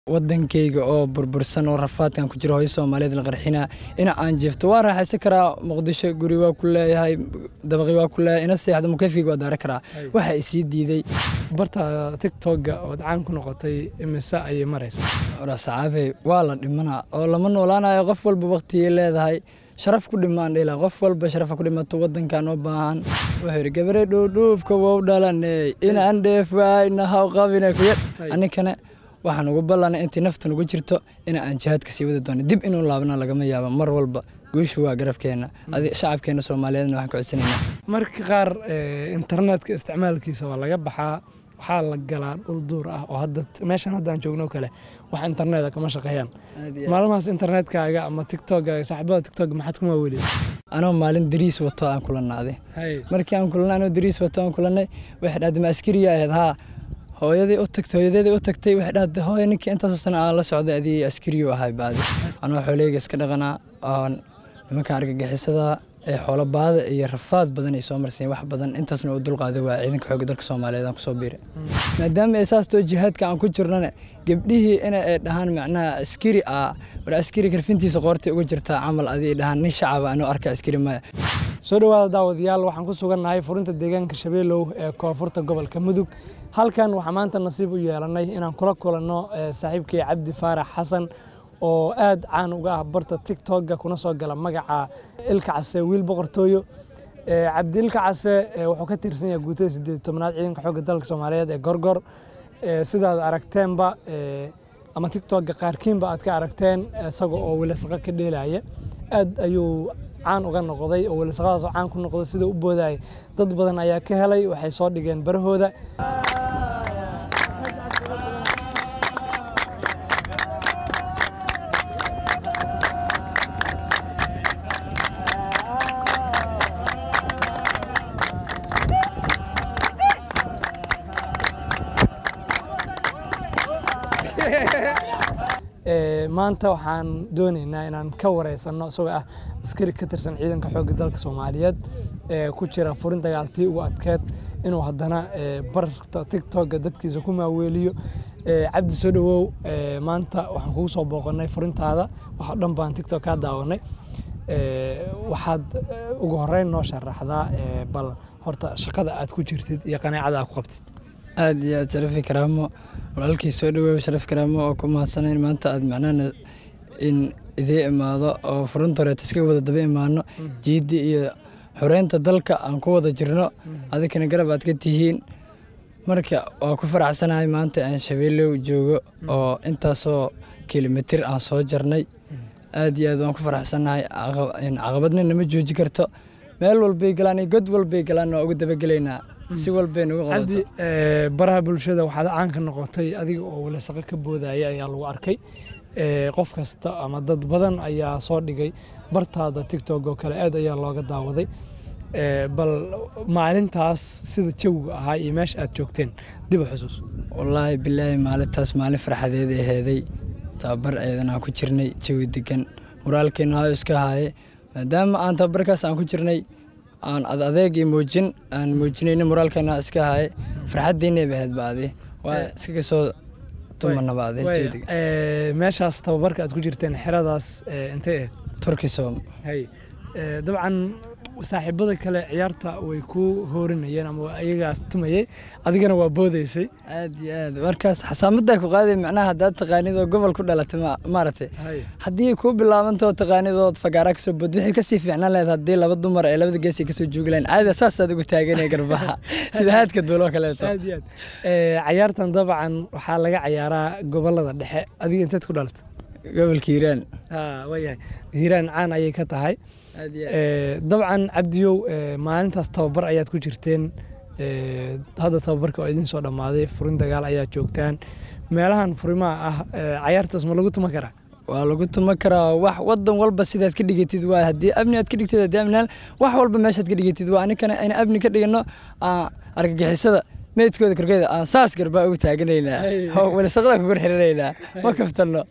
wadankayga oo burbursan oo rafaadkan ku jiro hooyo soomaaliyeed la qarxina ina aan jeefto waan raaxaysan karaa muqdisho guri waa ku leeyahay dabaqi waa ku leeyahay ina seexdo mukayfiga waa daara karaa waxa isii diiday barta tiktoga ood caan ku noqotay imise ayay maraysaa ora sacaabey waa la dhimanaa oo lama noolaanayo qof walba waqtigay leedahay sharaf ku dhimaan dhila qof walba sharafa ku dhimato wadankan u baahan wuxuu yidhi gabare dhuudhuubka wou dhalaney inaan dheef waayna haw qabine kuya anikana waxaan ugu ballanay intii nafta nugu jirto in aan jihaadka sii wadi doono dib inuu laabna lagama yaabo mar walba guushu waa garabkeena shacabkeena soomaaliyeedna waxaan ku codsanaynaa marka qaar internetka isticmaalkiisa waa laga baxaa waxaa la galaa dhul duur ah oo hadda meeshan haddaan joogno kale wax internet kama shaqeeyaan maalmahaas internetkaaga ama tiktokaaga saaxiibada tiktok maxaad kuma weliya anoo maalin dariis wato aan kulanaaday markii aan kulanay anoo dariis wato aan kulanay waxay dhahday ma askariya ahayd haa hooyadii u tagtay hooyadeedii u tagtay waxay dhahday hooyo ninkii intaasoo sana aan la socday adii askariyu ahay baadi anoo xooleyga iska dhaqanaa oon nimankan argagixisada ee xoolo baada iyo rafaad badan ay soo marsiin wax badan intaasna u dulqaaday waa ciidanka xoogga dalka soomaaliyeed aan kusoo biiray maadaama ay saas too jihaadka aan ku jirnana gabdhihii ina ay dhahaan macnaha askari ah war askari karfintiisa qoortay uga jirtaa camal adii dhahaan nin shacaba anoo arka askari maya soo dhowaada daawadayaal waxaan ku sugannahay furinta deegaanka shabeelow ee koonfurta gobolka mudug halkan waxaa maanta nasiib u yeelanay inaan kula kulanno saaxiibkii cabdi faarax xasan oo aad caan uga ah barta tiktoka kuna soo gala magaca ilka case wiil boqortooyo cabdi ilka case wuxuu ka tirsan yahay guutada sideed tobnaad ciidanka xoogga dalka soomaaliyeed ee gorgor sidaad aragteenba ama tiktoka qaarkiinba aad ka aragteen isaga oo wilasaqo ka dheelaya aad ayuu caan uga noqday oo wilasaqadaas oo caan ku noqday sida u boodayay dad badan ayaa ka helay waxay soo dhigeen barahooda maanta waxaan doonaynaa inaan ka wareysanno isagoo ah askari ka tirsan ciidanka xoogga dalka soomaaliyeed ee ku jira furin dagaaltii ugu adkeed inuu haddana barta tiktoka dadkiisa ku maaweeliyo cabdi soo dhowow maanta waxaan kugu soo booqanay furintaada waxoo dhan baan tiktok kaa daawanay waxaad ugu horeyn noo sharaxdaa bal horta shaqada aad ku jirtid iyo qanaacada aad ku qabtid aad iyo aad sharafi karaamo walaalkii soo dhaweey sharaf karaamo oo ku mahadsanayn maanta aad macnaha in idii imaado oo furunta horeeta iska wada daba imaano jiiddi iyo xoreynta dalka aan ku wada jirno adikana garab aad ka tihiin marka waa ku faraxsanahay maanta aan shabeelow joogo oo intaasoo kilomitir aan soo jarnay aad iyo aad waan ku faraxsanahay caqabadna nama jooji karto meel walbay galaan iyo god walbay galaan waa uga dabagelaynaa si walbay nagu cabdi baraha bulshada waxaad caan ka noqotay adiga oo wilasaqo ka boodaya ayaa lagu arkay qof kasta ama dad badan ayaa soo dhigay bartaada tiktok oo kale aad ayaa looga daawaday bal maalintaas sida jawiga ahaa iyo meesha aad joogteen dib u xusuus wallaahi bilaahi maalintaas maalin farxadeed aheeday tababar eedan aan ku jirnay jawi degan muraalkeena hayo iska haaye maadaama aan tababarkaas aan ku jirnay aan ad adeeg iyo muujin aan muujinayna moraalkeena iska haye farxaddiina bahayd baadi waa iskaga soo tumanaba ade jeediga meeshaas tababarka aad ku jirteen xeradaas intay ahayd turkisom hay dabcan saaxiibada kale ciyaarta way ku hoorinayeen ama iyagaas tumayay adigana waa boodaysay aad iyo aad markaas xasaamadaa ku qaaday macnaha haddaad taqaanid oo gobol ku dhalatay maaragtay haddii kuu bilaabantoo taqaanid ood fagaara kasoo bood wixii kasii fiicnaan lahayd haddii laba dumar ee labada geesi kasoo joogi lahayn caada saasaad ugu taaganaya garbaha sida haadka duuloo kaleeto aad iyo aad cayaartan dabcan waxaa laga cayaaraa gobolada dhexe adiga inteed ku dhalatay gobolka hiiraan waayahay hiiraan caan ayay ka tahay dabcan cabdiyow maalintaas tababar ayaad ku jirteen hadda tababarka waa idin soo dhammaaday furin dagaal ayaad joogtaan meelahan furimaha ah cayaartaas ma lagu tuma karaa waa lagu tuma karaa wax wadan walba sidaad ka dhigatid waa haddii amni aad ka dhigtid haddii amni wax walba meeshaad ka dhigatid waa aninkana ayna amni ka dhigano argagixisada meydkooda korkeeda aan saas garbaa ugu taaganaynaa walisaqada kugur xirinaynaa ma kaftanno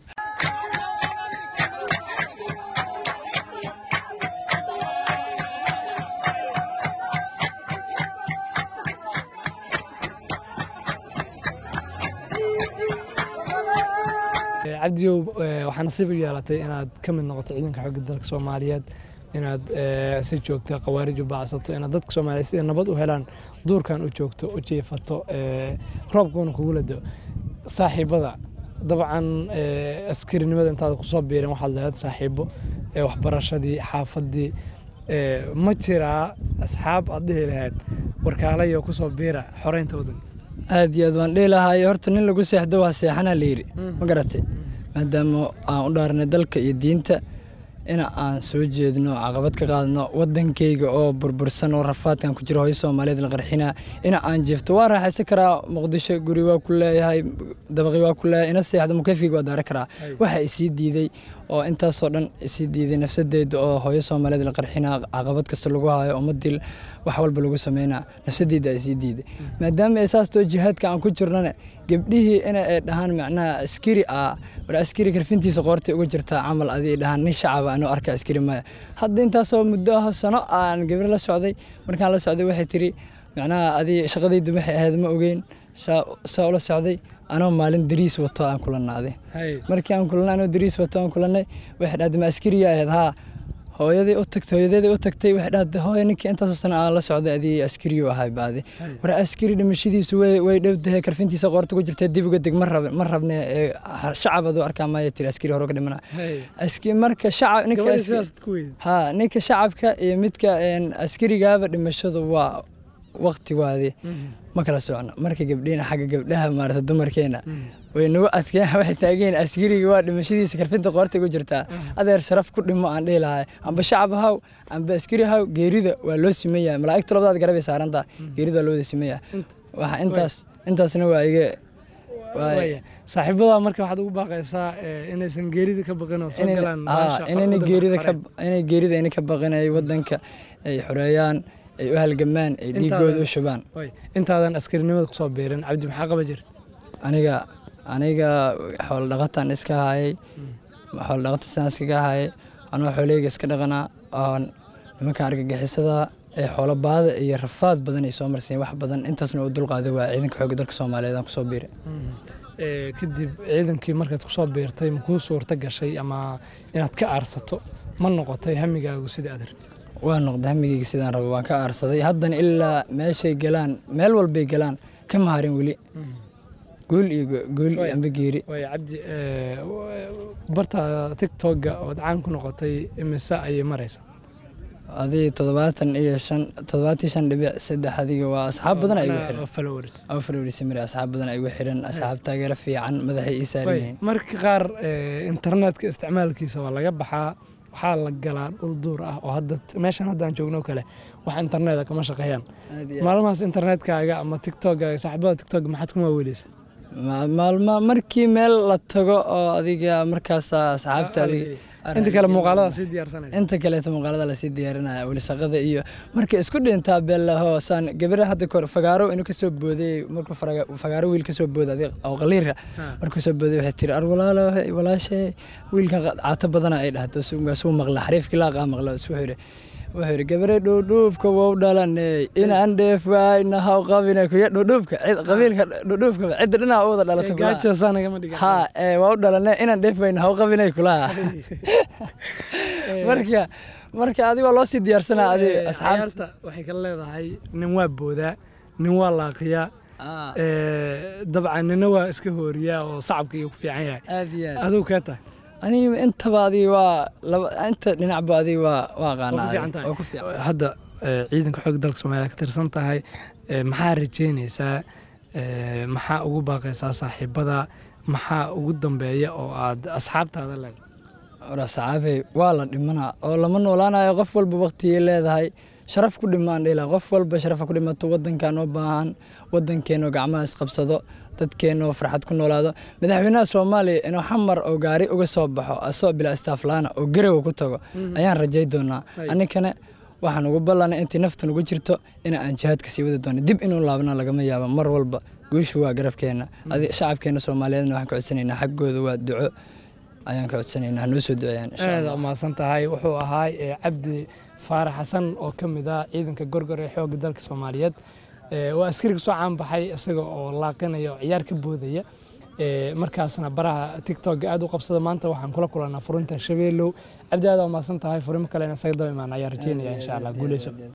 cabdiyow waxaa nasiib u yeelatay inaad ka mid noqoto ciidanka xoogga dalka soomaaliyeed inaad si joogta khawaarij u baacsato inaad dadka soomaaliyeed sida nabad u helaan duurkan u joogto u jiifato roobkuuna kugula dao saaxiibada dabcan askarinimada intaad kusoo biireen waxaad lahayd saaxiibo waxbarashadii xaafadii ma jiraa asxaab aad dhihi lahayd warkaalayo kusoo biira xoreynta waddanka aad iyo aad waan dhihi lahaay horta nin lagu seexdo waa seexanaa la yidhi ma garatay maadaama aan u dhaaranay dalka iyo diinta ina aan soo jeedno caqabad ka qaadno wadankeyga oo burbursan oo rafaadkan ku jiro hooyo soomaaliyeed la qarxinaa ina aan jeefto waa raaxaysan karaa muqdisho guri waa ku leeyahay dabaqi waa ku leeyahay ina seexdo mukeyfkeyga waa daara karaa waxa isii diiday oo intaasoo dhan isii diiday nafsadeeda oo hooyo soomaaliyeed la qarxinaa caqabad kasta lagu hayo ummadii wax walba lagu sameynaa nafsadeeda isii diiday maadaama ay saas too jihaadka aan ku jirnana gabdhihii ina ay dhahaan macnaha askari ah war askari karfintiisa qoortay uga jirtaa camal adii dhahaan nin shacaba anuu arka askari maya hadda intaasoo muddo ah sano aan gabar la socday markaan la socday waxay tiri macnaha adii shaqadaydu waxay ahayd ma ogeyn saa ula socday anoo maalin dariis wato aan kulanaaday markii aan kulanay anoo dariis wato aan kulanay waxay dhahday ma askariya ahayd haa hooyadii u tagtay hooyadeedii u tagtay waxay dhahday hooya ninkii intaasoo sano aan la socday adii askariyu ahay baadi war askari dhimashadiisu way way dhowdahay karfintiisa qoorta ku jirtay dib uga deg ma rab ma rabne shacab aduu arkaa maya tiri askari hore ka dhimana aski marka shacab ninka ha ninka shacabka iyo midka askarigaaba dhimashadu waa waqtigoodii ma kala socno marka gabdhiina xagga gabdhaha maarata dumarkeena way nagu adkeen waxay taageen askariga waa dhimashadiisa karfinta qoorta ugu jirtaa adeer sharaf ku dhimo aan dhihi lahay amba shacab haw amba askari haw geerida waa loo siman yahay malaa'igta labadaad garabay saarantaa geerida waa loo wada siman yahay waxa intaas intaasna waa iga saaxiibada marka waxaad ugu baaqaysaa inaysan geerida ka baqin oo soo galaan inayna geerida ka inay geerida inay ka baqin ay wadanka ay xoreeyaan ay u halgamaan ay dhiigooda u shubaan intaadan askarinimada kusoo biirin cabdi maxaa qaba jira aniga aniga xoolo dhaqataan iska hayay xoolo dhaqata sidaan iskaga hayay anoo xooleyga iska dhaqanaa oon nimankan argagixisada ee xoolo baada iyo rafaad badan ay soo marsiin wax badan intaasna u dulqaaday waa ciidanka xoogga dalka soomaaliyeed aan kusoo biiray kadib ciidankii markaad kusoo biirtay ma kuu suurta gashay ama inaad ka aarsato ma noqotay hamigaagu sida aad rabtid waa noqday hamigeyga sidaan rabo waan ka aarsaday haddana ilaa meeshay galaan meel walbay galaan ka maharin weli guul iyo guul iyo amba geeri waay cabdi barta tiktoka ood caan ku noqotay imise ayay maraysaa adii toddobaatan iyo shan toddobaatan shan dhibic saddex adiga waa asxaab badan ay igu xiran followers oo followers mari asxaab badan ay igu xiran asxaab taageero fiican madaxay ii saaran yihiin marka qaar internetka isticmaalkiisa waa laga baxaa waxaa la galaa dhul duur ah oo hadda meeshan haddaan joogno kale wax interneta kama shaqeeyaan maalmahaas internetkaaga ama tiktokaaga saaxiibada tiktok maxaad kuma weeleysa maalma markii meel la tago oo adiga markaas asxaabta adiga inta kale muuqaalada sii diyaarsanaysa inta kaleeto muuqaalada lasii diyaarinaya welisaqada iyo marka isku dhintaa beelaho saan gabadha hadda kor fagaaro inuu kasoo booday markuu fagaaro wiil kasoo booda adiga oo qaliira markuu soo booday waxay tiri ar walaalo walaashe wiilkan caato badana ay dhahdo suu maqla xariifkii laaqaa maqla wuxuu yidhi wuxuu yidhi gabare dhuudhuubka wou dhalanay inaan dheef waayna haw qabina kuya dhuudhuubka qabiilka dhuudhuubka cidda dhinaa u wada dhalato ha waa u dhalanay inaan dheef wayna haw qabinay kulaha marka marka adiga waa loo sii diyaarsanaa adi asxaabta waxay kala leedahay nin waa boodaa nin waa laaqiyaa dabcan nina waa iska hooriyaa oo sacabka iyo ku fiican yahay aad iyo aad adigu kee tahay aniga intaba adiga waa laba inta dhinacba adiga waa waa qaanaa waa ku fiican hadda ciidanka xoogga dalka soomaaliya ka tirsan tahay maxaa rajeynaysaa maxaa ugu baaqaysaa saaxiibada maxaa ugu dambeeya oo aad asxaabtaada leedahay war asxaabey waa la dhimanaa oo lama noolaanayo qof walba waqtigay leedahay sharaf ku dhimaan dhila qof walba sharafa ku dhimato wadankan oo baahan wadankeenoo gacmaha isqabsado dadkeenoo farxad ku noolaado madaxweynaha soomaaliya inuu xamar oo gaari uga soo baxo asoo bilaa istaaflaana oo garowa ku tago ayaan rajay doonaa aninkana waxaan ugu ballanay intii nafta nugu jirto in aan jihaadka sii wadi doono dib inuu laabna lagama yaabo mar walba guushu waa garabkeena shacabkeena soomaaliyeedna waxaan ka codsanaynaa xaggooda waa duco ayaan ka codsanaynaa hanoo soo duceeyaan aada umahadsan tahay wuxuu ahaay cabdi faarax xasan oo ka mid ah ciidanka gorgor ee xoogga dalka soomaaliyeed waa askari kasoo caan baxay isaga oo laaqinaya oo ciyaar ka boodaya markaasna baraha tiktok aad u qabsada maanta waxaan kula kulanaa furinta shabeelow cabdi aad waa mahadsan tahay furimo kalena isaga daba imaan ayaa rajeynaya insha allah guuleyso